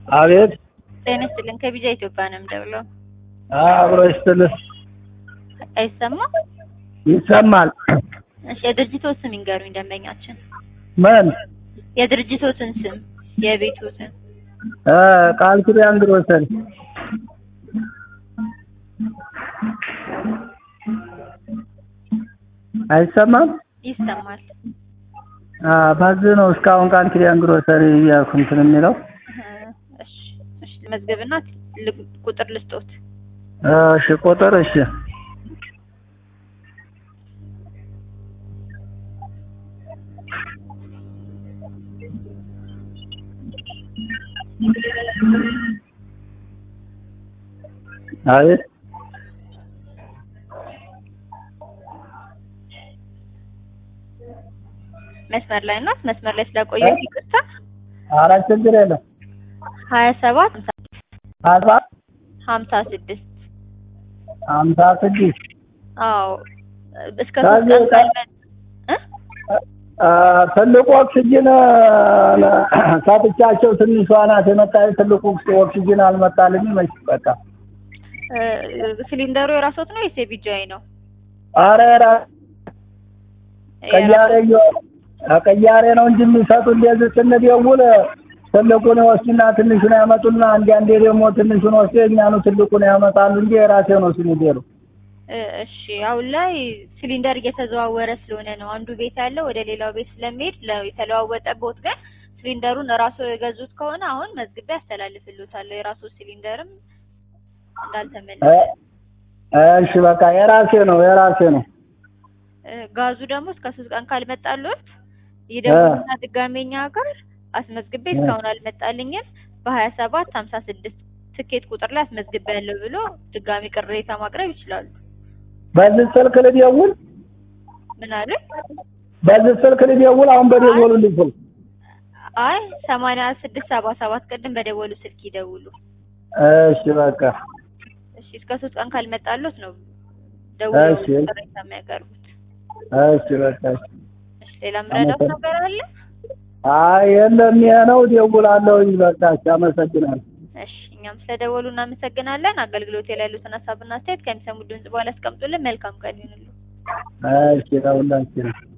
አቤት ጤና ይስጥልን። ከቢጃ ኢትዮጵያ ነው የምደውለው። አብሮ ይስጥልህ። አይሰማም? ይሰማል። እሺ፣ የድርጅቶት ስም ይንገሩኝ ደንበኛችን። ምን የድርጅቶትን ስም የቤቶትን። እ ቃል ኪዳን ግሮሰሪ አይሰማም? ይሰማል። አ በዚህ ነው እስካሁን ቃል ኪዳን ግሮሰሪ እያልኩ እንትን የሚለው እ እሺ፣ እሺ መዝገብና ል- ቁጥር ልስጦት። እሺ ቁጥር እሺ አቤት መስመር ላይ ናት። መስመር ላይ ስለቆየች ይቅርታ። ኧረ ችግር የለም ሀያ ሰባት አስራ ሀምሳ ስድስት ሀምሳ ስድስት አዎ እስከ ከዚህ ሶስት ቀን ካልመ እ አ ትልቁ ኦክሲጅን ሰጥቻቸው ትንሿ ናት የመጣች ትልቁ ኦክሲጅን አልመጣልኝም። መች በቃ እ ሲሊንደሩ የራስዎት ነው ወይስ የቢጃይ ነው? ኧረ ራ- ቅያሬ እየሆነ ቅያሬ ነው እንጂ የሚሰጡ እንደዚህ ስንደውል ትልቁን ይወስዱና ትንሹን ያመጡና አንዴ አንዴ ደግሞ ትንሹን ወስዶ የእኛኑ ትልቁን ያመጣሉ እንጂ የራሴ ነው ሲሊንደሩ። እ እሺ አሁን ላይ ሲሊንደር እየተዘዋወረ ስለሆነ ነው። አንዱ ቤት ያለው ወደ ሌላው ቤት ስለሚሄድ ለ- የተለዋወጠበት ግን ሲሊንደሩን እራሱ የገዙት ከሆነ አሁን መዝግቤ ያስተላልፍልዎታለሁ። የራሱ ሲሊንደርም እንዳልተመለሰ እ እሺ በቃ የራሴ ነው የራሴ ነው። እ ጋዙ ደግሞ እስከ ሶስት ቀን ካልመጣልዎት ይደውሉና ድጋሜ እኛ ጋር አስመዝግቤ እስካሁን አልመጣልኝም በሀያ ሰባት ሀምሳ ስድስት ትኬት ቁጥር ላይ አስመዝግቤ ያለው ብሎ ድጋሜ ቅሬታ ማቅረብ ይችላሉ። በዚህ ስልክ ልደውል ምን አለ? በዚህ ስልክ ልደውል አሁን በደወሉልኝ ስልክ አይ ሰማንያ ስድስት ሰባ ሰባት ቅድም በደወሉ ስልክ ይደውሉ። እሺ በቃ እሺ እስከ ሶስት ቀን ካልመጣልዎት ነው ደውለው እሺ። ቅሬታ የሚያቀርቡት። እሺ በቃ እሺ። እሺ ሌላ ምረዳት ነገር አለ? አይ የለም ይሄ ነው ደውላለሁኝ። በቃ እሺ አመሰግናለሁ። እሺ እኛም ስለደወሉ እናመሰግናለን። አገልግሎት ላይ ያሉትን ሀሳብና አስተያየት ከሚሰሙ ድምጽ በኋላ አስቀምጡልን። መልካም ቀን ይሁንልዎ። እሺ ለሁላችንም